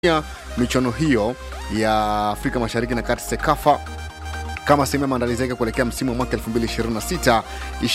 ya michuano hiyo ya Afrika Mashariki na Kati SEKAFA kama sehemu ya maandalizi yake kuelekea msimu wa mwaka 2026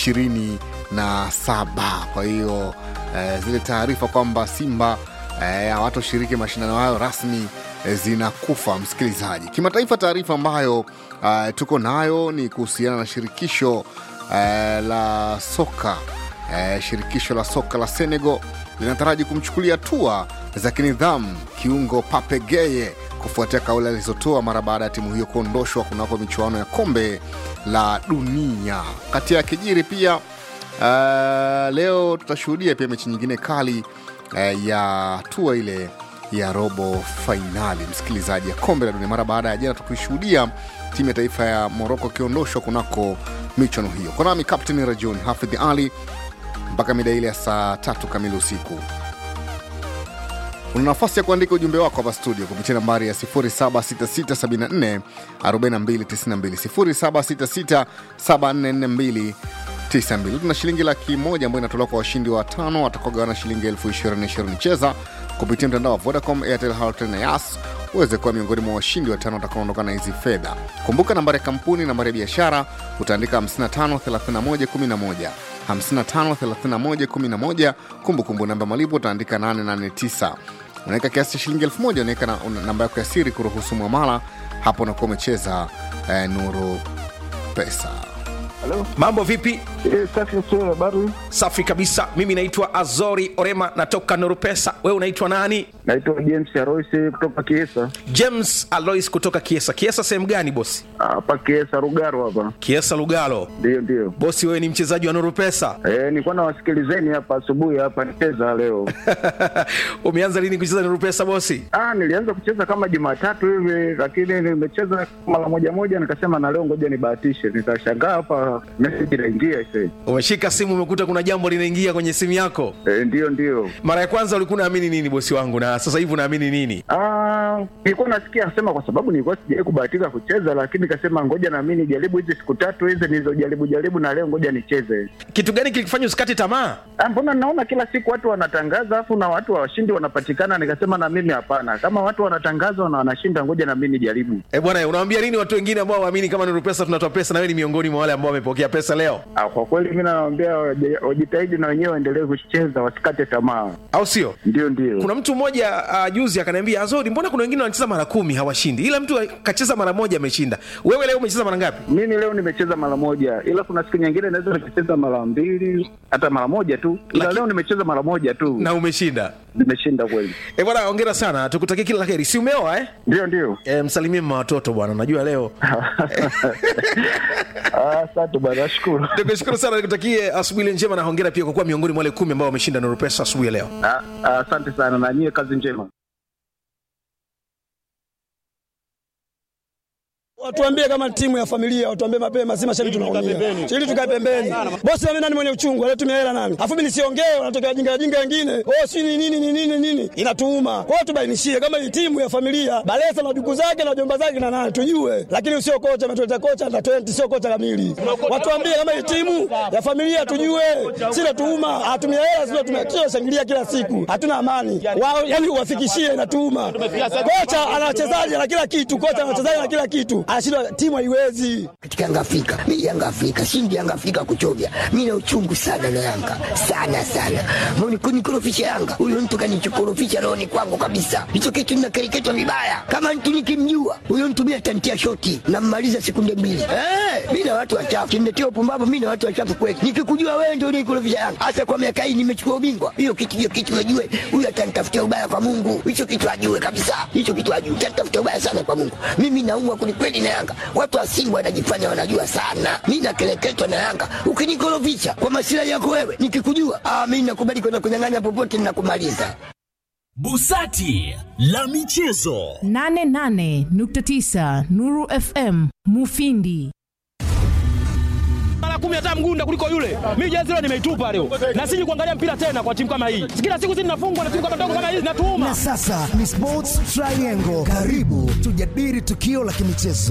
27. Kwa hiyo eh, zile taarifa kwamba Simba eh, hawatoshiriki mashindano hayo rasmi eh, zinakufa msikilizaji. Kimataifa, taarifa ambayo eh, tuko nayo ni kuhusiana na shirikisho eh, la soka eh, shirikisho la soka la Senegal linataraji kumchukulia hatua za kinidhamu kiungo Pape Gueye kufuatia kauli alizotoa mara baada ya timu hiyo kuondoshwa kunako michuano ya kombe la dunia. Kati ya kijiri pia uh, leo tutashuhudia pia mechi nyingine kali uh, ya hatua ile ya robo fainali msikilizaji ya kombe la dunia mara baada ya jana tukishuhudia timu ya taifa ya Moroko ikiondoshwa kunako michuano hiyo. Kwa nami Captain Rajon Hafidh Ali mpaka mida ile ya saa tatu kamili usiku. Una nafasi ya kuandika ujumbe wako hapa studio kupitia nambari ya 0766744292, 0766744292. Tuna shilingi laki moja ambayo inatolewa kwa washindi wa tano watakaogawana shilingi elfu ishirini ishirini. Cheza kupitia mtandao wa Vodacom, Airtel, Halotel na Yas uweze kuwa miongoni mwa washindi watano watakaoondoka na hizi fedha. Kumbuka nambari ya kampuni, nambari ya biashara utaandika 553111 553111. Kumbukumbu namba malipo utaandika 889 unaweka kiasi cha shilingi elfu moja unaweka na, una, namba yako ya siri kuruhusu mwamala hapo unakuwa umecheza eh, nuru pesa Halo. Mambo vipi? Eh, safi sio habari. Safi kabisa. Mimi naitwa Azori Orema, natoka Norupesa. Wewe unaitwa nani? Naitwa James Aroisi kutoka Kiesa. James Alois kutoka Kiesa. Kiesa sehemu gani bosi? Hapa Kiesa Rugaro hapa. Kiesa Lugalo. Ndio ndio. Bosi, wewe ni mchezaji wa Norupesa. Eh, nilikuwa nawasikilizeni hapa asubuhi hapa nicheza leo. Umeanza lini kucheza Norupesa bosi? Ah, nilianza kucheza kama Jumatatu hivi lakini nimecheza mara moja moja nikasema na leo ngoja nibahatishe. Nikashangaa hapa message inaingia sasa. Umeshika simu, umekuta kuna jambo linaingia kwenye simu yako. Eh, ndio ndio. Mara ya kwanza ulikuwa unaamini nini bosi wangu, na sasa hivi unaamini nini? Ah, nilikuwa nasikia sema kwa sababu nilikuwa sijawahi kubahatika kucheza lakini nikasema ngoja na mimi nijaribu hizi siku tatu hizi nilizojaribu jaribu na leo ngoja nicheze. Kitu gani kilikufanya usikate tamaa? Ah, mbona naona kila siku watu wanatangaza afu na watu washindi wanapatikana, nikasema na mimi hapana, kama watu wanatangaza na wanashinda, ngoja na mimi nijaribu. Eh bwana, unawaambia nini watu wengine ambao waamini kama Norupesa tunatoa pesa, na wewe ni miongoni mwa wale ambao wamepokea pesa leo, Ah, kwa kweli mimi nawaambia waje- wajitahidi na wenyewe waendelee kucheza, wasikate tamaa. au sio? Ndio, ndio. kuna mtu mmoja uh, juzi akaniambia azori mbona kuna wengine wanacheza mara kumi hawashindi ila mtu kacheza mara moja ameshinda wewe leo umecheza mara ngapi Mimi leo nimecheza mara moja, ila kuna siku nyingine naweza nikacheza mara mbili hata mara moja tu, ila Laki- leo nimecheza mara moja tu, na umeshinda nimeshinda kweli. e bwana ongera sana tukutakie kila laheri si umeoa eh? Ndio, ndio. E, msalimie mma watoto bwana najua leo Ah, Asante bwana, nashukuru. nikushukuru sana nikutakie asubuhi njema na hongera pia kwa kuwa miongoni mwa wale kumi ambao wameshinda nurupesa asubuhi ya leo Ah, ah, Asante sana na nyie, kazi njema. Watuambie kama timu ya familia, watuambie mapema, si mashabiki tunaumia. Ili tukae pembeni. Bosi mimi nani mwenye uchungu, alitumia hela nani? Afu mimi nisiongee, wanatokea jinga jinga wengine. Oh, si ni nini ni nini nini? Inatuuma. Kwa hiyo tubainishie kama ni timu ya familia, Balesa na duku zake na jomba zake na nani tujue. Lakini usio kocha ametuleta kocha na 20 sio kocha kamili. Watuambie kama ni timu ya familia tujue. Si natuuma, hatumia hela sio tumekia shangilia kila siku. Hatuna amani. Wao yani uwafikishie inatuuma. Kocha ana wachezaji na kila kitu, kocha ana wachezaji na kila kitu. Anashindwa timu haiwezi. katika Yanga Afrika. Mimi Yanga Afrika, shindi Yanga Afrika kuchovya. Mimi na uchungu sana na Yanga. Sana sana. Mbona kunikorofisha Yanga? Huyo mtu kanichokorofisha roho ni kwangu kabisa. Hicho kitu ninakereketwa vibaya. Kama mtu nikimjua, huyo mtu mimi atantia shoti na mmaliza sekunde mbili. Eh, mimi na watu wachafu. Kimnetia upumbavu mimi na watu wachafu kweli. Nikikujua wewe ndio unikorofisha Yanga. Hasa kwa miaka hii nimechukua ubingwa. Hiyo kitu hiyo kitu ajue. Huyo atanitafutia ubaya kwa Mungu. Hicho kitu ajue kabisa. Hicho kitu ajue. Atanitafutia ubaya sana kwa Mungu. Mimi naumwa kwelikweli na Yanga. Watu wa Simba wanajifanya wanajua sana. Mimi nakeleketwa na Yanga. Ukinikorofisha kwa masilahi yako wewe, nikikujua, ah, mimi nakubali kwenda kunyang'anya popote ninakumaliza. Busati la michezo. 88.9 Nuru FM Mufindi. mara kumi hata mgunda kuliko yule. Mimi jezi leo nimeitupa leo, na siji kuangalia mpira tena kwa timu kama hii. Kila siku sisi tunafungwa na timu kama ndogo kama hizi, natuuma Na sasa ni Sports Triangle. Karibu tujadili tukio la kimichezo.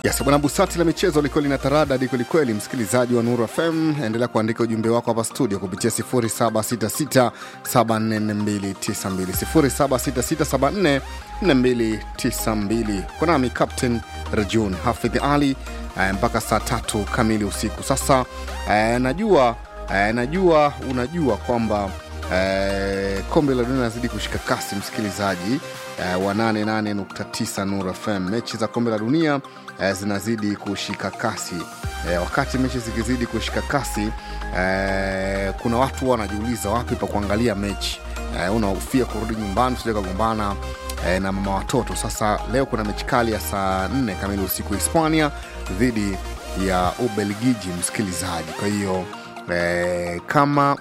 Yes, bwana Busati la michezo liko lina taradadi kwelikweli. Msikilizaji wa Nuru FM, endelea kuandika ujumbe wako hapa studio kupitia 0766744292 0766744292. Kwa nami Captain Rajun Hafidh Ali eh, mpaka saa tatu kamili usiku. Sasa eh, najua eh, najua unajua kwamba eh, kombe la dunia linazidi kushika kasi msikilizaji eh, wa 88.9 Nuru FM. Mechi za kombe la dunia eh, zinazidi kushika kasi eh, wakati mechi zikizidi kushika kasi eh, kuna watu wanajiuliza wapi pa kuangalia mechi eh, unahofia kurudi nyumbani usije kagombana eh, na mama watoto. Sasa leo kuna mechi kali ya saa 4 kamili usiku Hispania dhidi ya Ubelgiji, msikilizaji. Kwa hiyo eh, kama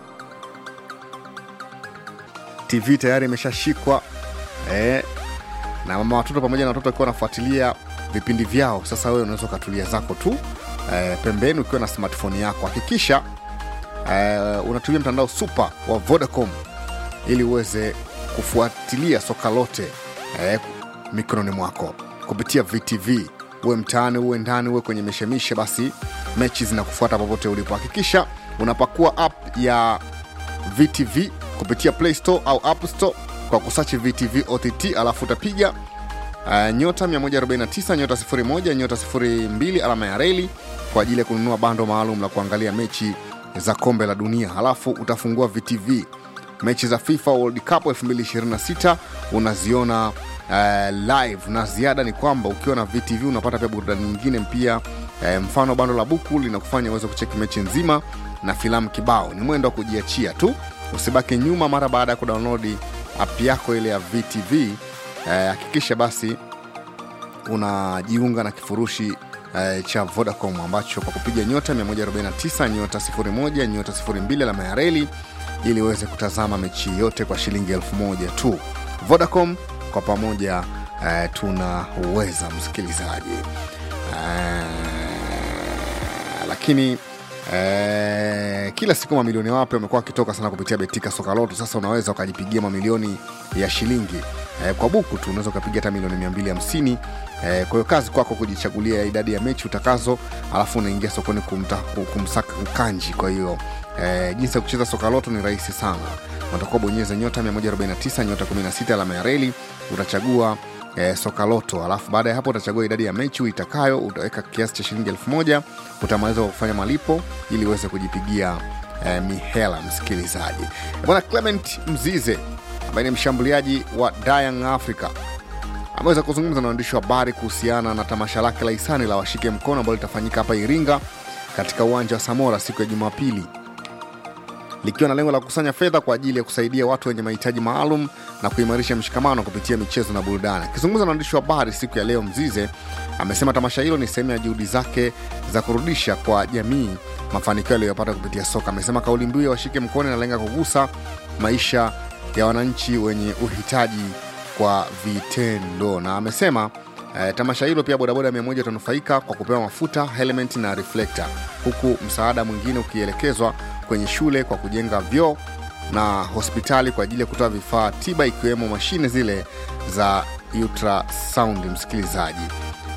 TV tayari imeshashikwa eh, na mama watoto pamoja na watoto wakiwa wanafuatilia vipindi vyao. Sasa wewe unaweza ukatulia zako tu eh, pembeni ukiwa na smartphone yako. Hakikisha eh, unatumia mtandao super wa Vodacom ili uweze kufuatilia soka lote eh, mikononi mwako kupitia VTV. Uwe mtaani, uwe ndani, uwe kwenye mishemishe, basi mechi zinakufuata popote ulipo. Hakikisha unapakua app ya VTV kupitia Play Store au App Store kwa kusachi VTV OTT, alafu utapiga uh, nyota 149 nyota 01 nyota 02 alama ya reli kwa ajili ya kununua bando maalum la kuangalia mechi za kombe la dunia. Halafu utafungua VTV mechi za FIFA World Cup 2026 unaziona uh, live, na ziada ni kwamba ukiwa na VTV unapata pia burudani nyingine pia. Uh, mfano bando la buku linakufanya uweze kucheki mechi nzima na filamu kibao. Ni mwendo wa kujiachia tu, usibaki nyuma mara baada ya kudownload app yako ile ya VTV. Hakikisha uh, basi unajiunga na kifurushi uh, cha Vodacom ambacho kwa kupiga nyota 149 nyota 01 nyota 02 alama ya reli ili uweze kutazama mechi yote kwa shilingi elfu moja tu. Vodacom kwa pamoja uh, tunaweza msikilizaji uh, lakini Eh, kila siku mamilioni wapya wamekuwa wakitoka sana kupitia Betika Soka Loto. Sasa unaweza ukajipigia mamilioni ya shilingi eh, kwa buku tu unaweza ukapiga hata milioni 250. Eh, kwa hiyo kazi kwako kujichagulia idadi ya mechi utakazo, alafu unaingia sokoni kumta, kumsaka mkanji. Kwa hiyo eh, jinsi ya kucheza Soka Loto ni rahisi sana, unatakuwa bonyeza nyota 149 nyota 16 alama ya reli, utachagua eh, soka loto alafu baada ya hapo utachagua idadi ya mechi uitakayo utaweka kiasi cha shilingi elfu moja utamaliza kwa kufanya malipo ili uweze kujipigia eh, mihela msikilizaji bwana clement mzize ambaye ni mshambuliaji wa Young Africa ameweza kuzungumza na waandishi wa habari kuhusiana na tamasha lake la hisani la washike mkono ambalo litafanyika hapa iringa katika uwanja wa samora siku ya jumapili likiwa na lengo la kukusanya fedha kwa ajili ya kusaidia watu wenye mahitaji maalum na kuimarisha mshikamano kupitia michezo na burudani. Akizungumza na waandishi wa habari siku ya leo, Mzize amesema tamasha hilo ni sehemu ya juhudi zake za kurudisha kwa jamii mafanikio aliyopata kupitia soka. Amesema kauli mbiu ya washike mkono inalenga kugusa maisha ya wananchi wenye uhitaji kwa vitendo, na amesema Eh, tamasha hilo pia bodaboda mia moja itanufaika kwa kupewa mafuta, helmet na reflector, huku msaada mwingine ukielekezwa kwenye shule kwa kujenga vyoo na hospitali kwa ajili ya kutoa vifaa tiba ikiwemo mashine zile za ultrasound, msikilizaji.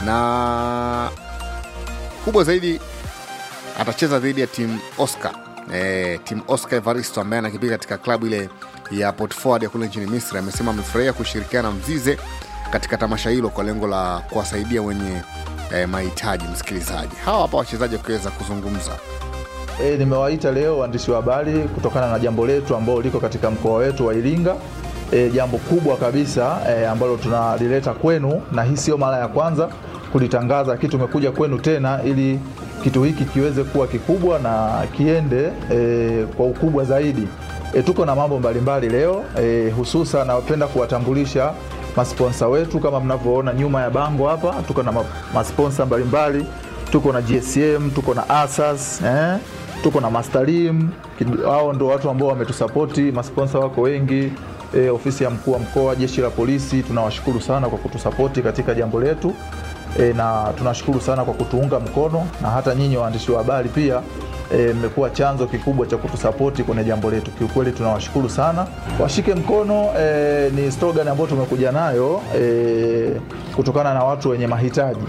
Na kubwa zaidi atacheza dhidi ya timu Oscar eh, timu Oscar Evaristo ambaye anakipiga katika klabu ile ya Port Ford ya kule nchini Misri. Amesema amefurahia kushirikiana na Mzize katika tamasha hilo kwa lengo la kuwasaidia wenye eh, mahitaji. Msikilizaji, hawa hapa wachezaji wakiweza kuzungumza. E, nimewaita leo waandishi wa habari kutokana na jambo letu ambalo liko katika mkoa wetu wa Iringa. E, jambo kubwa kabisa e, ambalo tunalileta kwenu, na hii sio mara ya kwanza kulitangaza, lakini tumekuja kwenu tena ili kitu hiki kiweze kuwa kikubwa na kiende e, kwa ukubwa zaidi. E, tuko na mambo mbalimbali leo e, hususan napenda kuwatambulisha masponsa wetu kama mnavyoona nyuma ya bango hapa, tuko na masponsa mbalimbali, tuko na GSM, tuko na Asas eh? tuko na Mastarim. Hao ndo watu ambao wametusapoti, masponsa wako wengi e, ofisi ya mkuu wa mkoa, jeshi la polisi, tunawashukuru sana kwa kutusapoti katika jambo letu e, na tunashukuru sana kwa kutuunga mkono, na hata nyinyi waandishi wa habari pia mmekuwa e, chanzo kikubwa cha kutusapoti kwenye jambo letu. Kiukweli tunawashukuru sana. Washike mkono e, ni slogan ambayo tumekuja nayo e, kutokana na watu wenye mahitaji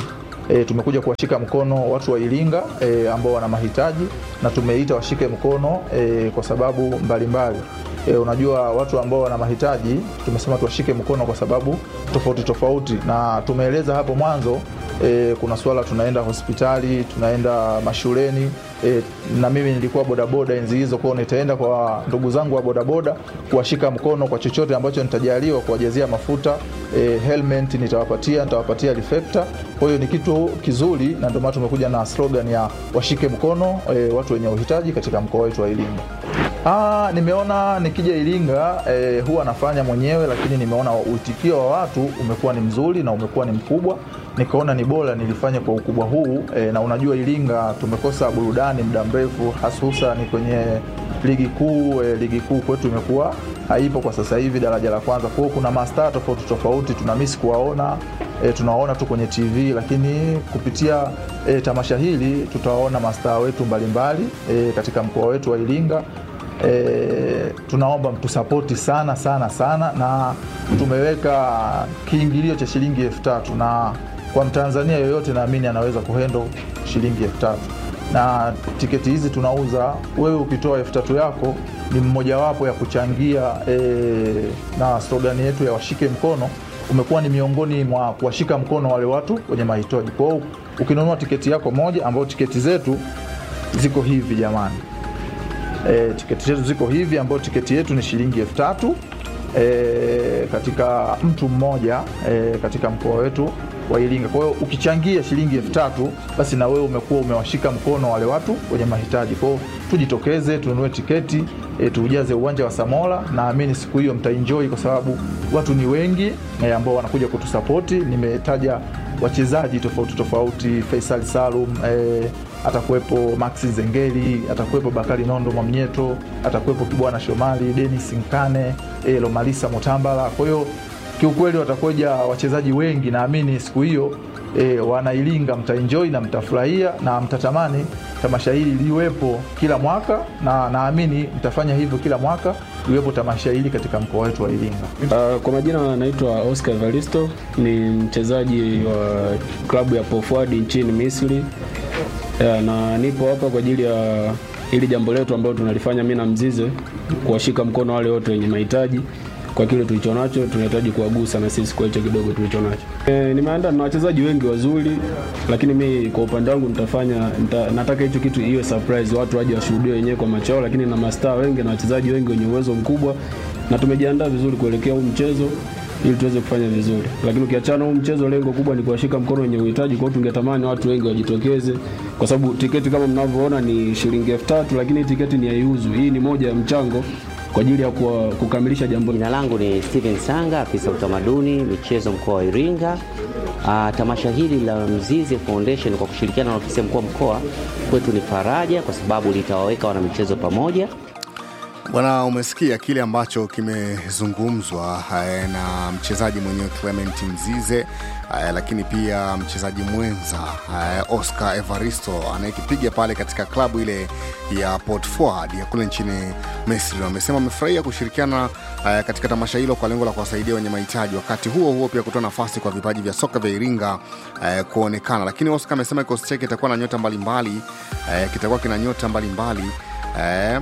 e, tumekuja kuwashika mkono watu wa Iringa e, ambao wana mahitaji na tumeita washike mkono e, kwa sababu mbalimbali mbali. E, unajua watu ambao wana mahitaji tumesema tuwashike mkono kwa sababu tofauti tofauti, na tumeeleza hapo mwanzo e, kuna swala tunaenda hospitali, tunaenda mashuleni e, na mimi nilikuwa bodaboda enzi hizo, kwao nitaenda kwa ndugu zangu wa bodaboda kuwashika mkono kwa chochote ambacho nitajaliwa, kuwajazia mafuta e, helmet nitawapatia, nitawapatia reflector. Kwa hiyo ni kitu kizuri, na ndio maana tumekuja na slogan ya washike mkono e, watu wenye uhitaji katika mkoa wetu wa Iringa. Ah, nimeona nikija Iringa eh, huwa nafanya mwenyewe, lakini nimeona uitikio wa watu umekuwa ni mzuri na umekuwa ni mkubwa, nikaona ni bora nilifanye kwa ukubwa huu eh, na unajua Iringa tumekosa burudani muda mrefu, hasusan kwenye ligi kuu eh, ligi kuu kwetu imekuwa haipo kwa sasa hivi daraja la kwanza. Kwa hiyo kuna mastaa tofauti tofauti tuna miss kuwaona e, tunawaona tu kwenye TV, lakini kupitia e, tamasha hili tutawaona mastaa wetu mbalimbali e, katika mkoa wetu wa Iringa. E, tunaomba mtusapoti sana sana sana, na tumeweka kiingilio cha shilingi elfu tatu na kwa Mtanzania yoyote naamini anaweza kuhendo shilingi elfu tatu na tiketi hizi tunauza, wewe ukitoa elfu tatu yako ni mmojawapo ya kuchangia e, na slogani yetu ya washike mkono umekuwa ni miongoni mwa kuwashika mkono wale watu wenye mahitaji. Kwa hiyo ukinunua tiketi yako moja, ambayo tiketi zetu ziko hivi jamani, e, tiketi zetu ziko hivi, ambayo tiketi yetu ni shilingi elfu tatu e, katika mtu mmoja e, katika mkoa wetu wa Iringa. Kwa hiyo ukichangia shilingi elfu tatu basi na wewe umekuwa umewashika mkono wale watu wenye mahitaji. Kwa hiyo tujitokeze, tununue tiketi e, tuujaze uwanja wa Samora. Naamini siku hiyo mtaenjoy kwa sababu watu ni wengi e, ambao wanakuja kutusapoti. Nimetaja wachezaji tofauti tofauti, Faisal Salum e, atakuwepo Maxi Zengeli, atakuwepo Bakari Nondo Mwamnyeto, atakuwepo Kibwana Shomali, Dennis Nkane, e, Lomalisa Mutambala. Kwa hiyo kiukweli watakuja wachezaji wengi, naamini siku hiyo e, wanailinga mtaenjoy na mtafurahia na mtatamani tamasha hili liwepo kila mwaka, na naamini mtafanya hivyo kila mwaka liwepo tamasha hili katika mkoa wetu wa Iringa. Uh, kwa majina anaitwa Oscar Evaristo, ni mchezaji wa klabu ya Pofwadi nchini Misri. Yeah, na nipo hapa kwa ajili ya ili jambo letu ambalo tunalifanya mimi na Mzize, kuwashika mkono wale wote wenye mahitaji kwa kile tulicho nacho, tunahitaji kuwagusa na sisi kwa hicho kidogo tulicho nacho. E, nimeandaa na wachezaji wengi wazuri, lakini mi kwa upande wangu nitafanya nita, nataka hicho kitu iwe surprise, watu waje washuhudie wenyewe kwa macho yao, lakini na mastaa wengi na wachezaji wengi wenye uwezo mkubwa, na tumejiandaa vizuri kuelekea huu mchezo ili tuweze kufanya vizuri, lakini ukiachana huu mchezo, lengo kubwa ni kuwashika mkono wenye uhitaji. Kwa hiyo tungetamani watu wengi wajitokeze, kwa sababu tiketi kama mnavyoona ni shilingi elfu tatu, lakini tiketi ni haiuzwi. Hii ni moja ya mchango kwa ajili ya kuwa, kukamilisha jambo. Jina langu ni Steven Sanga, afisa utamaduni michezo mkoa wa Iringa. Uh, tamasha hili la Mzize Foundation kwa kushirikiana na ofisi ya mkuu wa mkoa kwetu ni faraja, kwa sababu litawaweka wanamichezo pamoja. Bwana, umesikia kile ambacho kimezungumzwa eh, na mchezaji mwenyewe Clement Mzize eh, lakini pia mchezaji mwenza eh, Oscar Evaristo anayekipiga pale katika klabu ile ya Port Ford ya kule nchini Misri. Wamesema wamefurahia kushirikiana eh, katika tamasha hilo kwa lengo la kuwasaidia wenye mahitaji, wakati huo huo pia kutoa nafasi kwa vipaji vya soka vya Iringa eh, kuonekana. Lakini Oscar amesema kikosi chake kitakuwa na nyota mbalimbali eh, kitakuwa kina nyota mbalimbali eh,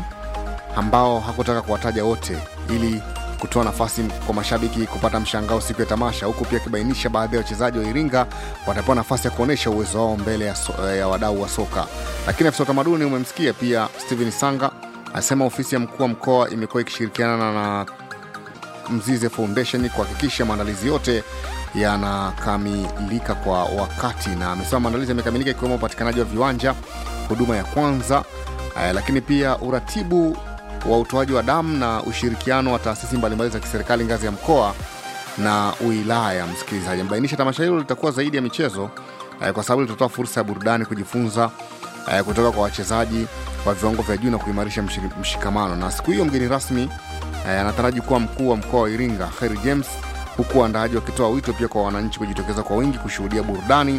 ambao hakutaka kuwataja wote ili kutoa nafasi kwa mashabiki kupata mshangao siku ya tamasha, huku pia akibainisha baadhi ya wachezaji wa Iringa watapewa nafasi ya kuonyesha uwezo wao mbele ya, so, ya wadau wa soka. Lakini afisa utamaduni umemsikia pia Steven Sanga asema ofisi ya mkuu wa mkoa imekuwa ikishirikiana na Mzize Foundation kuhakikisha maandalizi yote yanakamilika kwa wakati, na amesema maandalizi yamekamilika ikiwemo upatikanaji wa viwanja, huduma ya kwanza eh, lakini pia uratibu wa utoaji wa damu na ushirikiano wa taasisi mbalimbali za kiserikali ngazi ya mkoa na wilaya. Msikilizaji amebainisha tamasha hilo litakuwa zaidi ya michezo eh, kwa sababu litatoa fursa ya burudani, kujifunza eh, kutoka kwa wachezaji wa viwango vya juu na kuimarisha mshik- mshikamano. Na siku hiyo mgeni rasmi eh, anataraji kuwa mkuu wa mkoa wa Iringa Kheri James, huku waandaaji wakitoa wito pia kwa wananchi kujitokeza kwa wingi kushuhudia burudani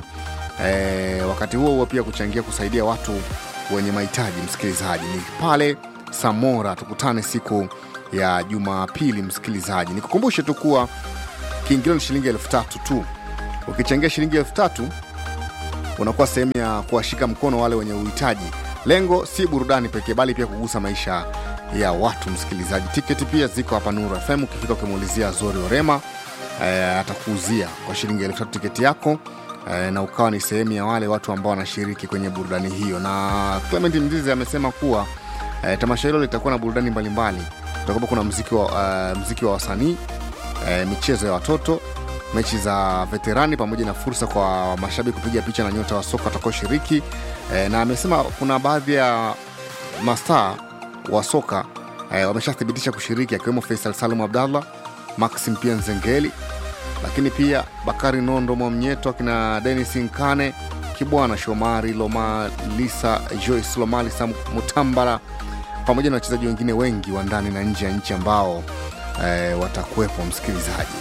eh, wakati huo huo pia kuchangia kusaidia watu wenye mahitaji. Msikilizaji, ni pale Samora, tukutane siku ya Jumapili. Msikilizaji, nikukumbushe tu kuwa kiingilio ni shilingi elfu tatu tu. Ukichangia shilingi elfu tatu unakuwa sehemu ya kuwashika mkono wale wenye uhitaji. Lengo si burudani pekee, bali pia kugusa maisha ya watu. Msikilizaji, tiketi pia ziko hapa Nuru FM. Ukifika ukimuulizia Zori Orema eh, atakuuzia kwa shilingi elfu tatu tiketi yako eh, na ukawa ni sehemu ya wale watu ambao wanashiriki kwenye burudani hiyo. Na Clement Mzizi amesema kuwa eh, tamasha hilo litakuwa na burudani mbalimbali. Kutakuwa kuna mziki wa, uh, mziki wa wasanii eh, michezo ya watoto mechi za veterani pamoja na fursa kwa mashabiki kupiga picha na nyota wa soka watakaoshiriki eh, na amesema kuna baadhi ya mastaa wa soka eh, wameshathibitisha kushiriki akiwemo Faisal Salum Abdallah, Maxim pia Nzengeli, lakini pia Bakari Nondo Mwamnyeto, akina Denis Nkane, Kibwana Shomari Loma, Lisa Joyce Lomalisa Mutambala, pamoja na wachezaji wengine wengi wa ndani na nje ya nchi ambao eh, watakuwepo msikilizaji.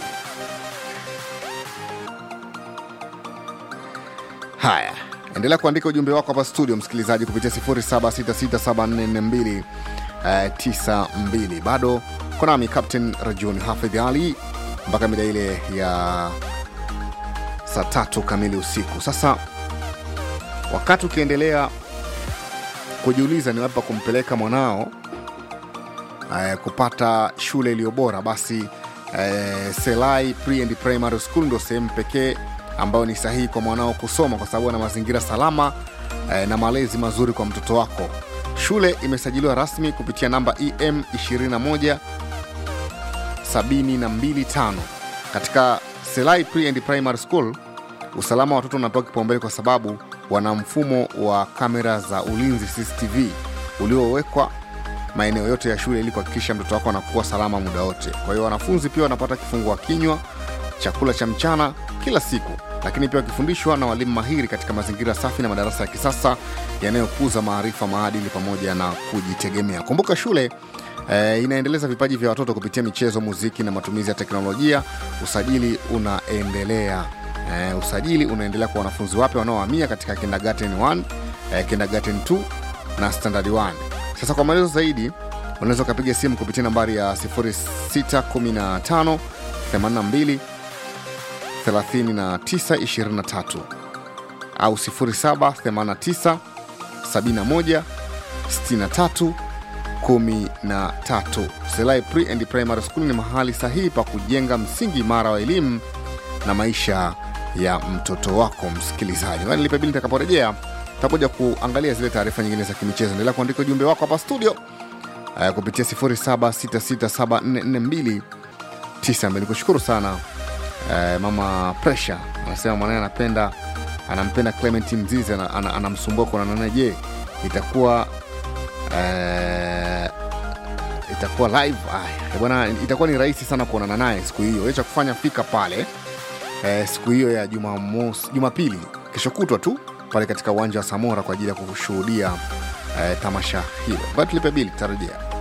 Haya, endelea kuandika ujumbe wako hapa studio, msikilizaji, kupitia 0766744292. Uh, bado konami Captain Rajun Hafidh Ali mpaka mida ile ya saa tatu kamili usiku. Sasa wakati ukiendelea kujiuliza ni wapi pa kumpeleka mwanao uh, kupata shule iliyo bora, basi uh, Selai Pre and Primary School ndo sehemu pekee ambayo ni sahihi kwa mwanao kusoma kwa sababu ana mazingira salama eh, na malezi mazuri kwa mtoto wako. Shule imesajiliwa rasmi kupitia namba EM 21 725 katika Selai Pre and Primary School. Usalama wa watoto unapewa kipaumbele kwa sababu wana mfumo wa kamera za ulinzi CCTV uliowekwa maeneo yote ya shule ili kuhakikisha mtoto wako anakuwa salama muda wote. Kwa hiyo wanafunzi pia wanapata kifungua kinywa, chakula cha mchana kila siku, lakini pia wakifundishwa na walimu mahiri katika mazingira safi na madarasa ya kisasa yanayokuza maarifa, maadili pamoja na kujitegemea. Kumbuka shule eh, inaendeleza vipaji vya watoto kupitia michezo, muziki na matumizi ya teknolojia. Usajili unaendelea eh, usajili unaendelea kwa wanafunzi wapya wanaohamia katika kindergarten 1 eh, kindergarten 2 na standard 1. Sasa kwa maelezo zaidi unaweza ukapiga simu kupitia nambari ya 0615 82 3923 au 0789 71 63 13. Selai Pre and Primary School ni mahali sahihi pa kujenga msingi imara wa elimu na maisha ya mtoto wako. Msikilizaji, nilipe bili nitakaporejea takuja kuangalia zile taarifa nyingine za kimichezo. Endelea kuandika ujumbe wako hapa studio uh, kupitia 0766744292. Nikushukuru sana uh, mama Pressure anasema mwanae anapenda anampenda Clement Mzizi anamsumbua ana, ana kuonana je itakuwa uh, itakuwa live ah, bwana itakuwa ni rahisi sana kuonana naye siku hiyo cha kufanya fika pale eh, siku hiyo ya jumamosi jumapili kesho kutwa tu pale katika uwanja wa samora kwa ajili ya kushuhudia eh, tamasha hilo bado tulipe bili tutarejea